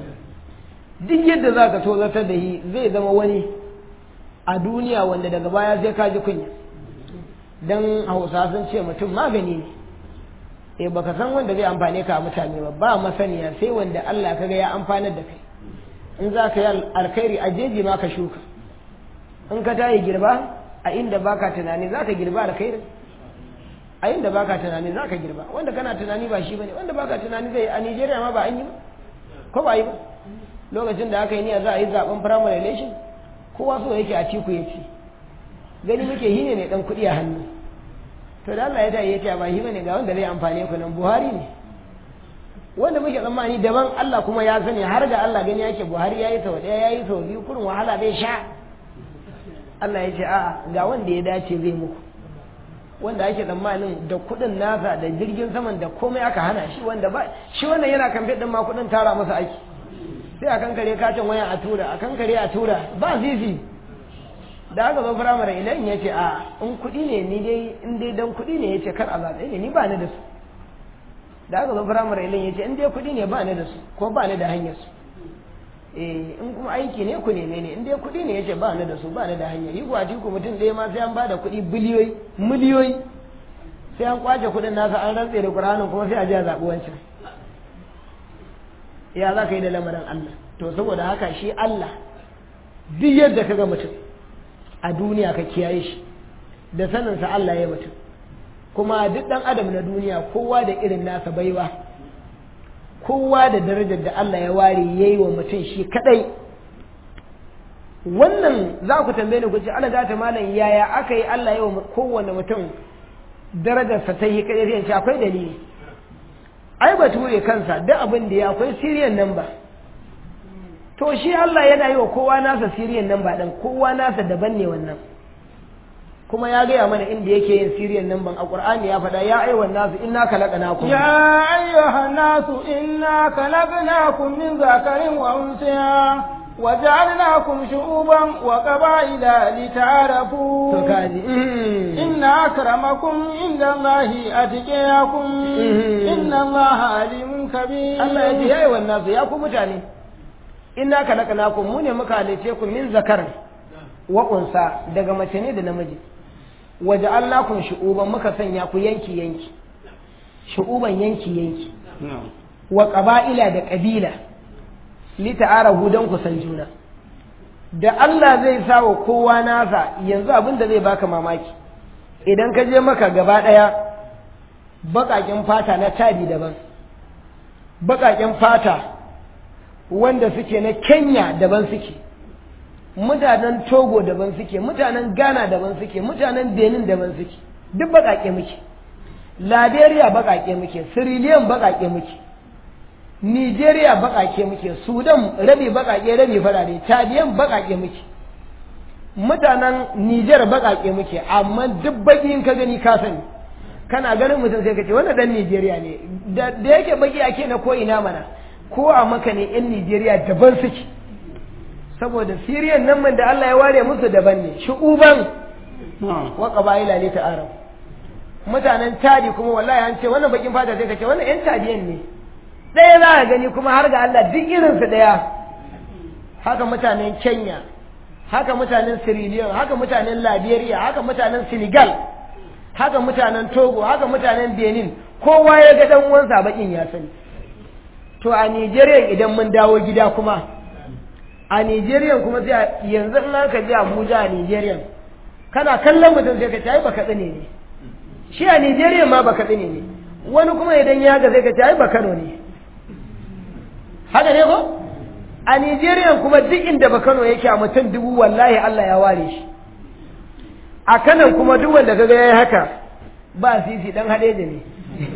duk yadda zaka to zartar da shi zai zama wani a duniya wanda daga baya sai ka ji kunya dan Hausa sun ce mutum magani ne eh baka san wanda zai amfane ka a mutane ba ba masaniya sai wanda Allah kaga ya amfanar da kai in za ka yi alkhairi a jeji ma ka shuka in ka tayi girba a inda baka tunani za ka girba alkhairi a inda baka tunani za ka girba wanda kana tunani ba shi bane wanda baka tunani zai a Nigeria ma ba an yi ba ko ba yi ba lokacin da aka yi niyya za a yi zaben primary election kowa so yake a ciku ya ci gani muke hine mai dan kuɗi a hannu to da Allah ya ta yi ya ba shi bane ga wanda zai amfane ku nan Buhari ne wanda muke tsammani daban Allah kuma ya sani har ga Allah gani yake Buhari yayi sau ɗaya yayi sau biyu kurin wahala zai sha Allah ya ce a'a ga wanda ya dace zai muku wanda ake tsammanin da kuɗin nasa da jirgin saman da komai aka hana shi wanda ba shi wannan yana kamfe din ma kuɗin tara masa aiki sai a kankare katin waya a tura a kankare a tura ba zizi da aka zo firamare idan ya ce a in kuɗi ne ni dai in dai dan kuɗi ne ya ce kar a zaɓe ne ni ba ni da su da aka zo firamare idan ya ce in dai kuɗi ne ba ni da su ko ba ni da hanyar su eh in kuma aiki ne ku neme ne in dai kuɗi ne ya ce ba ni da su ba ni da hanyar yi kuwa ku mutum ɗaya ma sai an ba da kuɗi biliyoyi miliyoyi sai an kwace kuɗin nasa an rantse da ƙur'anin kuma sai a ji a zaɓi wancan ya za ka yi da lamarin Allah to saboda haka shi Allah duk yadda ka ga mutum a duniya ka kiyaye shi da saninsa Allah ya mutum kuma duk ɗan adam na duniya kowa da irin nasa baiwa kowa da darajar da Allah ya ware ya yi wa mutum shi kaɗai wannan za ku tambaye ni ku ce Allah ta malam yaya aka yi Allah ya wa kowane mutum darajarsa ta yi kaɗai sai akwai dalili ai bature kansa duk abin da ya akwai siriyan nan ba to shi Allah yana yi wa kowa nasa siriyan nan ba dan kowa nasa daban ne wannan kuma ya gaya mana inda yake yin siriyan nan ban a Qur'ani ya faɗa ya ayyuhan nasu inna khalaqnakum ya ayyuhan nasu inna khalaqnakum min zakarin wa unsa وجعلناكم شعوبا وقبائل لتعارفوا to kaji إن أكرمكم عند الله أتقياكم إن الله عليم كبير Allah ya ce yayi wannan su ya ku mutane inna khalaqnakum mu ne muka halice ku min zakarin wa unsa daga mace ne da namiji waja'alnakum shu'uban muka sanya ku yanki yanki shu'uban yanki yanki wa qaba'ila da qabila li ta'arafu dan ku san juna da Allah zai sa wa kowa nasa yanzu abin da zai baka mamaki idan ka je maka gaba daya baƙaƙen fata na tabi daban baƙaƙen fata wanda suke na Kenya daban suke mutanen Togo daban suke mutanen Ghana daban suke mutanen Benin daban suke duk baƙaƙe muke Liberia baƙaƙe muke Sierra Leone baƙaƙe muke Nigeria baƙaƙe muke Sudan rabi baƙaƙe rabi farare Chadiyan baƙaƙe muke mutanen Niger baƙaƙe muke amma duk baƙin ka gani ka sani kana ganin mutum sai ka ce wannan dan Nigeria ne da yake baki ake na ko ina mana ko a maka ne yan Nigeria daban suke saboda Syrian nan man da Allah ya ware musu daban ne shu'uban wa qabaila li ta'arab mutanen tadi kuma wallahi an ce wannan bakin fata sai ka ce wannan yan tadiyan ne ɗaya za ka gani kuma har ga Allah duk irinsu ɗaya haka mutanen Kenya haka mutanen Sierra Leone haka mutanen Liberia haka mutanen Senegal haka mutanen Togo haka mutanen Benin kowa ya ga dan uwansa bakin ya sani to a Nigeria idan mun dawo gida kuma a Nigeria kuma sai yanzu in aka je Abuja a Nigeria kana kallon mutum sai ka ce ai baka tsine ne shi a Nigeria ma baka tsine ne wani kuma idan ya ga sai ka ce ai ba Kano ne haka ne ko a Nigeria kuma duk inda ba Kano yake a mutum dubu wallahi Allah ya ware shi a kanan kuma duk wanda kaga yayi haka ba sisi dan hadeje ne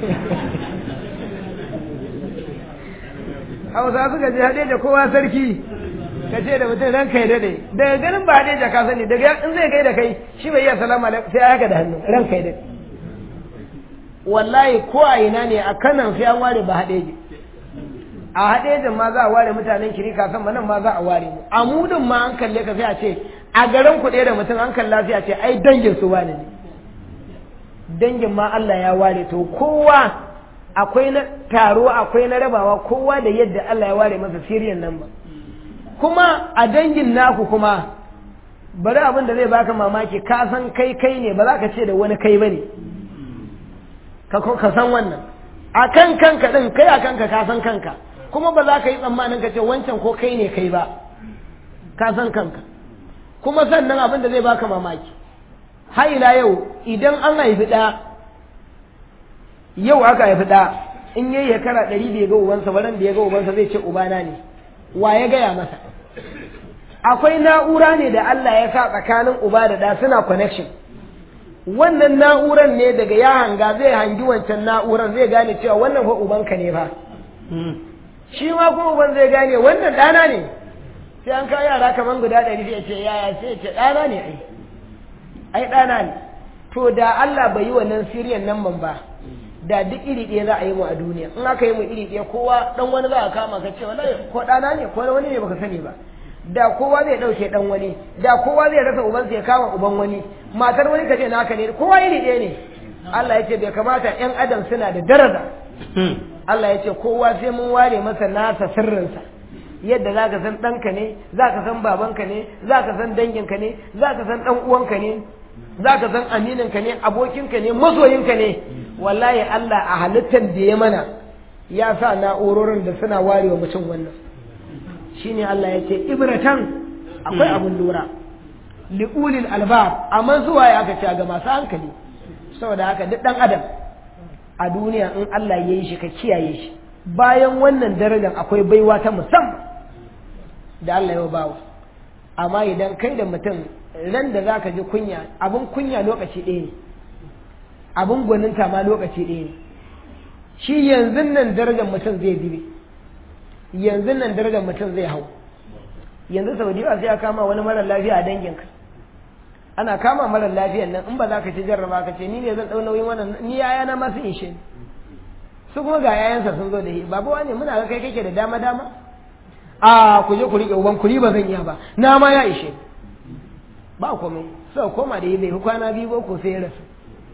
Hausa suka je hadeje kowa sarki ka ce da mutum ranka ya dade daga ganin ba hadeje ka sani daga in zai kai da kai shi bai iya salama alaikum sai haka da hannu ranka ya dade wallahi ko a ina ne a kanan sai an ware ba hadeje a haɗejin ma za a ware mutanen kiri kasan nan ma za a ware mu a mudun ma an kalle ka sai a ce a garin ku ɗaya da mutum an kalla sai a ce ai dangin su wane ne dangin ma Allah ya ware to kowa akwai na taro akwai na rabawa kowa da yadda Allah ya ware masa siriyan nan ba kuma a dangin naku kuma bari abin da zai baka mamaki ka san kai kai ne ba za ka ce da wani kai bane ka san wannan a kan kanka din kai a kanka ka san kanka kuma ba za ka yi tsammanin ka ce wancan ko kai ne kai ba ka san kanka kuma sannan abin da zai baka mamaki haila yau idan an haifi ɗa yau aka haifi ɗa in yayi shekara ɗari da ya ga ubansa baran da ya ga ubansa zai ce ubana ne wa ya gaya masa akwai na'ura ne da Allah ya sa tsakanin uba da ɗa suna connection wannan na'uran ne daga ya hanga zai hangi wancan na'uran zai gane cewa wannan fa ubanka ne fa shi ma kuma uban zai gane wannan ɗana ne sai an kawo yara kamar guda ɗari sai ce yaya sai ce ɗana ne ai ai ɗana ne to da Allah bai yi wannan siriyan nan ban ba da duk iri ɗaya za a yi mu a duniya in aka yi mu iri ɗaya kowa ɗan wani za a kama ka ce wallahi ko ɗana ne ko wani ne baka sani ba da kowa zai ɗauke ɗan wani da kowa zai rasa ubansa ya kama uban wani matar wani ka ce naka ne kowa iri ɗaya ne Allah ya ce bai kamata ƴan adam suna da daraja Allah ya ce kowa sai mun ware masa nasa sirrinsa yadda za ka san ɗanka ne za ka san babanka ne za ka san danginka ne za ka san ɗan uwanka ne za ka san amininka ne abokinka ne masoyinka ne wallahi Allah a halittar da ya mana ya sa na'urorin da suna warewa mutum wannan shine Allah ya ce ibratan akwai abun lura li'ulil albab amma zuwa ya aka ce ga masu hankali saboda haka duk dan adam a duniya in Allah ya yi shi ka kiyaye shi bayan wannan darajar akwai baiwa ta musamman da Allah ya bawa amma idan kai da mutum ran da zaka ji kunya abun kunya lokaci ɗaya ne abun gwaninta ma lokaci ɗaya ne shi yanzu nan darajar mutum zai zube yanzu nan darajar mutum zai hau yanzu sau da sai a kama wani marar lafiya a danginka ana kama marar lafiyan nan in ba za ka ci jarraba ka ce ni ne zan ɗau nauyin wannan ni yaya na masu ishe su kuma ga yayansa sun zo da shi babu wani muna ga kai kake da dama dama a ku je ku riƙe uban kuri ba zan iya ba na ma ya ishe ba komai sau koma da yi bai fi kwana biyu ko sai ya rasu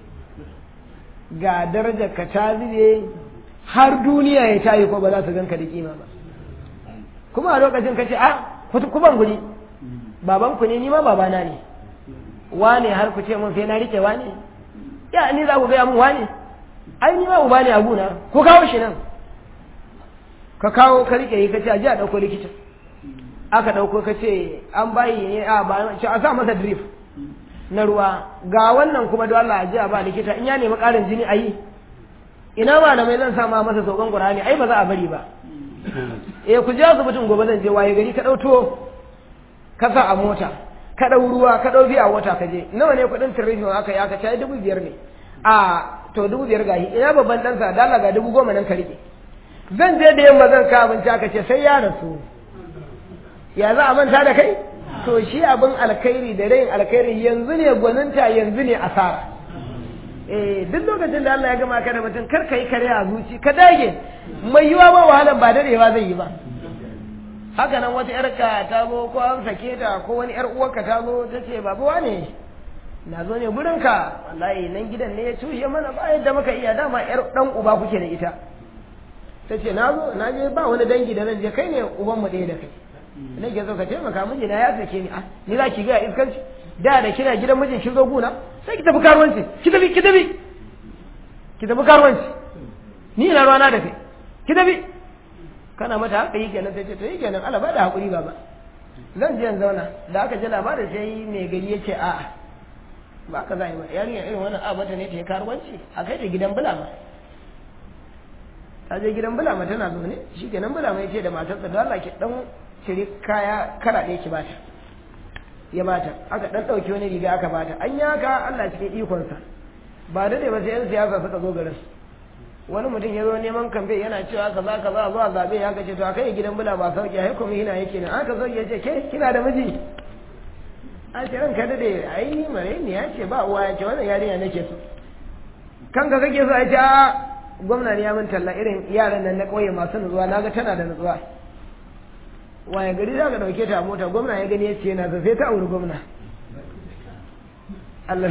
ga darajar ka ta zube har duniya ya tayi ko ba za su ganka da kima ba kuma a lokacin ka ce a ku ban guri baban ku ne ni ma babana ne wane har ku ce mun sai na rike wane ya ni za ku gaya mun wane ai ni ma uba ne a guna ku kawo shi nan ka kawo ka rike yi ka ce a ji a ɗauko likita aka ɗauko ka ce an bayi a ba ce a sa masa drip na ruwa ga wannan kuma don Allah a ji a ba likita in ya nemi ƙarin jini a yi ina malamai zan sama masa saukan Qur'ani ai ba za a bari ba eh ku je asibitin gobe zan je waye gari ka ɗauto ka sa a mota ka ɗau ruwa ka ɗau biya wata ka je nawa ne kuɗin tirifin aka yi aka ce dubu biyar ne a to dubu biyar gahi ina babban ɗansa dala ga dubu goma nan ka riƙe zan je da yamma zan ka abinci aka ce sai ya rasu ya za a manta da kai to shi abin alkhairi da rayin alkhairi yanzu ne gwaninta yanzu ne asara eh duk lokacin da Allah ya gama ka da mutum kar ka yi kare a zuci ka dage mai yiwa ba wahalan ba dadewa zai yi ba haka nan wata yarka ta zo ko an sake ta ko wani yar uwarka ta zo ta ce babu wane na zo ne gurinka wallahi nan gidan ne ya cushe mana ba yadda muka iya dama yar dan uba kuke da ita ta ce na zo na je ba wani dangi da zan je kai ne uban mu ɗaya da kai na ke zo ka taimaka miji na ya sake ni ah ni za ki ga iskanci da da kina gidan mijin kin zo guna sai ki tafi karuwanci ki tafi ki tafi ki tafi karuwanci ni ina ruwana da kai ki tafi kana mata haka yi kenan sai ce to yi kenan Allah ba da hakuri baba zan je in zauna da aka ji labarin sai mai gari ya ce a'a ba ka za yi ba yarinya irin wannan a mata ne ta yi karuwanci a kai ta gidan bulama ta je gidan bulama tana zaune shi kenan bulama ya ce da matarsa da Allah ki dan cire kaya kara ɗaya ki bata ya bata aka dan ɗauki wani riga aka bata an yi haka Allah cikin ikonsa ba da ba sai yan siyasa suka zo garin wani mutum ya zo neman kamfe yana cewa kaza kaza zuwa zabe ya kace to a kai gidan bula ba sauki ai kuma yana yake ne aka sauki ya ce ke kina da miji a ce ranka da dai ai ni mare ni ya ce ba uwa ya ce wannan yarinya nake so kanka kake so a ce a gwamna ne ya min talla irin yaran nan na kauye masu nutsuwa naga tana da nutsuwa waye gari za ka dauke ta a mota gwamna ya gani ya ce yana sai ta auri gwamna Allah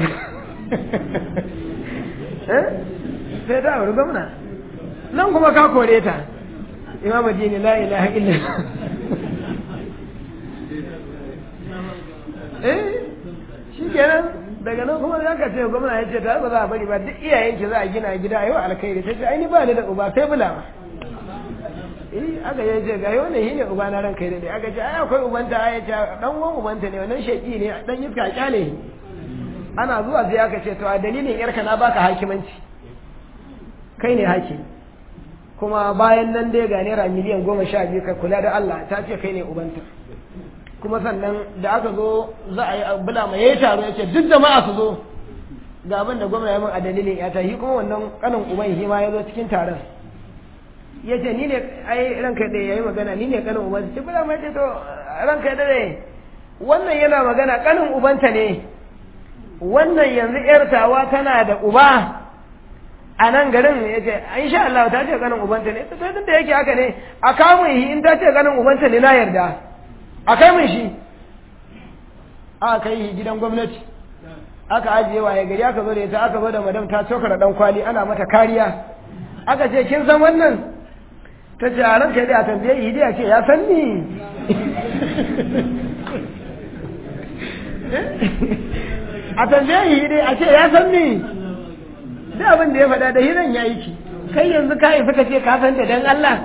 eh sai ta auri gwamna nan kuma ka kore ta imam dini la ilaha illa eh shi kenan daga nan kuma za ka ce gwamna ya ce ta ba za a bari ba duk iyayen ki za a gina gida a yau alkhairi ta ce aini ba ni da uba sai bula ba eh aka yi ce ga yau ne shi ne uba na ran kai dai aka ce ai akwai ubanta ai ce dan uwan ubanta ne wannan sheki ne dan iska kyale ana zuwa sai aka ce to a dalilin yarka na baka hakimanci kai ne haki kuma bayan nan dai ga naira miliyan goma sha biyu ka kula da Allah ta ce kai ne ubanta kuma sannan da aka zo za a yi bula mai yayi taro ya ce duk jama'a su zo ga abin da gwamna ya min a dalilin ya shi kuma wannan kanin uban shi ma ya zo cikin taron ya ce ni ne ai ranka da yayi magana ni ne kanin uban ce bula mai ce to ranka da ne wannan yana magana kanin ubanta ne wannan yanzu yar tawa tana da uba a nan garin ya ce insha Allah ta ce ganin ubanta ne ta sai da yake haka ne a kamun shi in ta ce ganin ubanta ne na yarda a kai mun shi aka kai shi gidan gwamnati aka ajiye waye gari aka zo da ita aka zo da madam ta cokara dan kwali ana mata kariya aka ce kin san wannan ta ce a ranka dai a tambaye yi dai a ce ya san ni a tambaye yi dai a ce ya san ni duk abin da ya faɗa da hiran ya yi ki kai yanzu ka isa ka ce ka san da dan Allah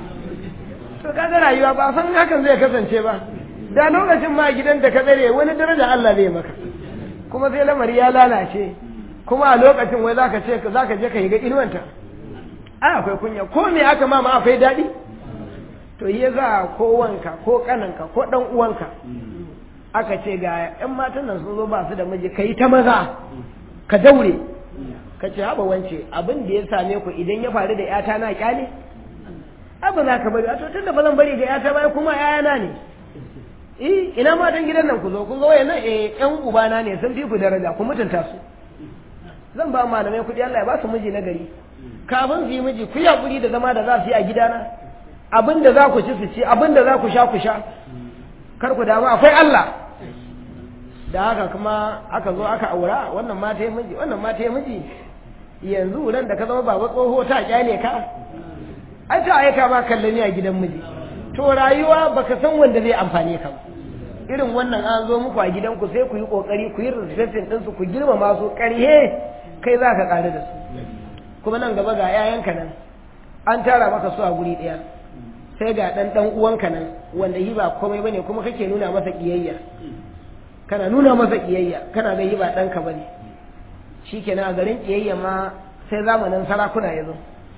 to kaga rayuwa ba san hakan zai kasance ba da lokacin ma gidan da ka tsare wani daraja Allah zai maka kuma sai lamari ya lalace kuma a lokacin wai zaka ce zaka je ka yi ga inuwanta ai akwai kunya ko me aka ma ma akwai daɗi to yi za ko wanka ko kananka ko dan uwanka aka ce ga yan matan nan sun zo ba su da miji kai ta maza ka daure ka ce haɓa wance abin da ya same ku idan ya faru da yata na kyale abu za ka bari a to tunda ba zan bari ga yata ba kuma yayana ne eh ina matan gidan nan ku zo kun ga wayannan eh yan ubana ne sun fi ku daraja ku mutunta su zan ba malamai kuɗi Allah ya ba su miji na gari kafin su yi miji ku yi hakuri da zama da za su yi a gidana abin da za ku ci su ci abin da za ku sha ku sha kar ku damu akwai Allah da haka kuma aka zo aka aura wannan ma ta yi miji wannan ma ta yi miji yanzu nan da ka zama baba tsoho ta kyale ka ai ta aika ma kallani a gidan miji to rayuwa baka san wanda zai amfane ka ba irin wannan an zo muku a gidanku sai ku yi kokari ku yi respecting ɗinsu ku girmama su ƙarhe kai za ka ƙare da su kuma nan gaba ga 'ya'yanka nan an tara maka su a guri ɗaya sai ga ɗan ɗan uwanka nan wanda yi ba komai bane kuma kake nuna masa ƙiyayya kana nuna masa ƙiyayya kana ga yi ba ɗanka bane shikenan a garin ƙiyayya ma sai zamanin sarakuna ya zo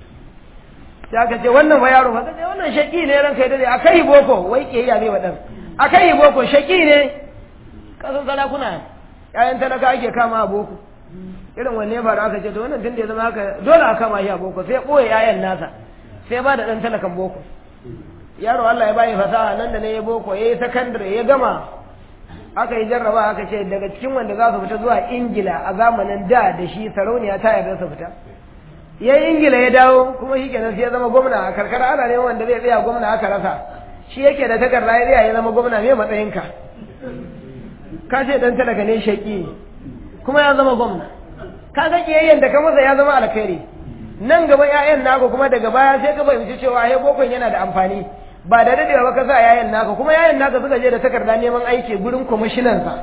sai aka ce wannan fa yaro fa kace wannan shaki ne ranka ya dade akai boko wai ƙiyayya ne wa ɗan akai boko shaki ne kasan sarakuna ƴaƴan talaka ake kama a boko irin wanne ya faru aka ce to wannan tun da ya zama haka dole a kama shi a boko sai ɓoye ƴaƴan nasa sai ba da ɗan talakan boko yaro Allah ya bayi fasaha nan da ne ya boko ya yi sakandare ya gama aka yi jarraba aka ce daga cikin wanda za su fita zuwa ingila a zamanin da da shi sarauniya ta yarda su fita ya yi ingila ya dawo kuma shi kenan sai ya zama gwamna a karkara ana neman wanda zai tsaya gwamna aka rasa shi yake da takarda ya tsaya ya zama gwamna me matsayinka ka ce dan talaka ne shaki kuma ya zama gwamna kaga kiyayyen da ka masa ya zama alkhairi nan gaba ƴaƴan naka kuma daga baya sai ka fahimci cewa ai bokon yana da amfani ba da dadewa ba ka sa ƴaƴan naka kuma ƴaƴan naka suka je da takarda neman aiki gurin kwamishinan sa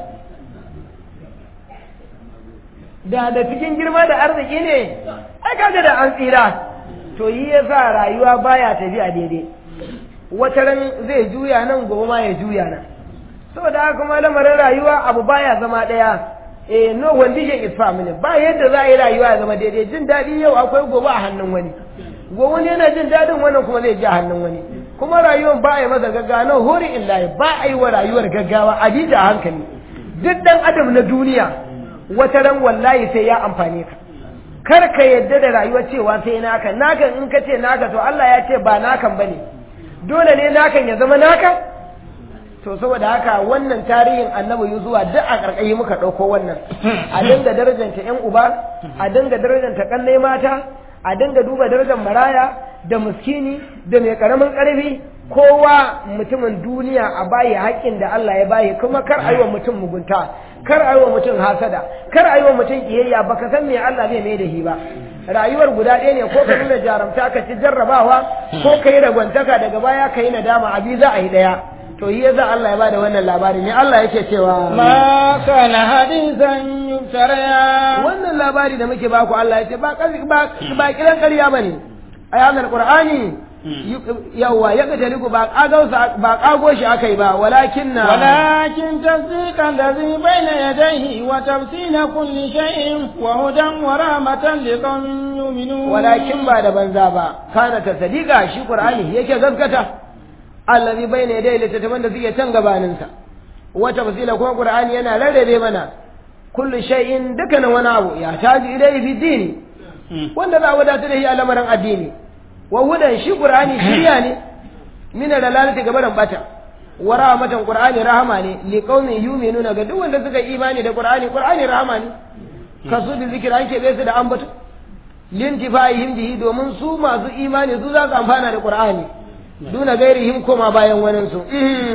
da da cikin girma da arziki ne ai kaga da an tsira to yi yasa rayuwa baya tafiya daidai wata ran zai juya nan gobe ma ya juya nan saboda haka kuma lamarin rayuwa abu baya zama ɗaya eh no condition is permanent ba yadda za a yi rayuwa ya zama daidai jin daɗi yau akwai gobe a hannun wani gobe wani yana jin daɗin wannan kuma zai ji a hannun wani kuma rayuwar ba a yi masa gaggawa no hori illahi ba a yi wa rayuwar gaggawa a ji da hankali duk dan adam na duniya wata ran wallahi sai ya amfane ka kar ka yadda da rayuwa cewa sai naka nakan in ka ce naka to Allah ya ce ba nakan bane dole ne nakan ya zama naka to saboda haka wannan tarihin annabi yuzuwa duk a karkayi muka ɗauko wannan a dinga darajanta yan uba a dinga darajanta kannai mata a dinga duba darajar maraya da muskini da mai karamin karfi kowa mutumin duniya a bayi haƙƙin da Allah ya bayi kuma kar a yi wa mutum mugunta kar a yi wa mutum hasada kar a yi wa mutum kiyayya baka san me Allah zai mai da shi ba rayuwar guda ɗaya ne ko ka nuna jarumta ka ci jarrabawa ko ka yi ragwantaka daga baya ka yi nadama abi za a yi ɗaya to yi yasa Allah ya bada wannan labari ne Allah yake cewa ma kana hadisan yuftara wannan labari da muke baku Allah ya ce ba ba ba kiran ƙarya bane ayatul qur'ani yawa ya ga taliku ba kagausa ba kago shi akai ba walakin na walakin tasdiqa allazi bayna yadayhi wa tafsila kulli shay'in wa hudan wa rahmatan liqaumin yu'minun walakin ba da banza ba kana tasdiqa shi qur'ani yake gaskata allazi bayna yadayhi littattafan da suke can gabanin sa wa tafsila kuma qur'ani yana rarrabe mana kulli shay'in dukkanin wani abu ya taji ilayhi fi dini wanda za a wadata da shi a lamarin addini wa hudan shi qur'ani shiriya ne min dalalati gabaran bata wa rahmatan qur'ani rahama ne li qaumin yu'minuna ga duk wanda suka imani da qur'ani qur'ani rahama ne kasu da zikira an kebe su da ambato lintifa'ihim bihi domin su masu imani su za su amfana da qur'ani duna gairihim koma bayan waninsu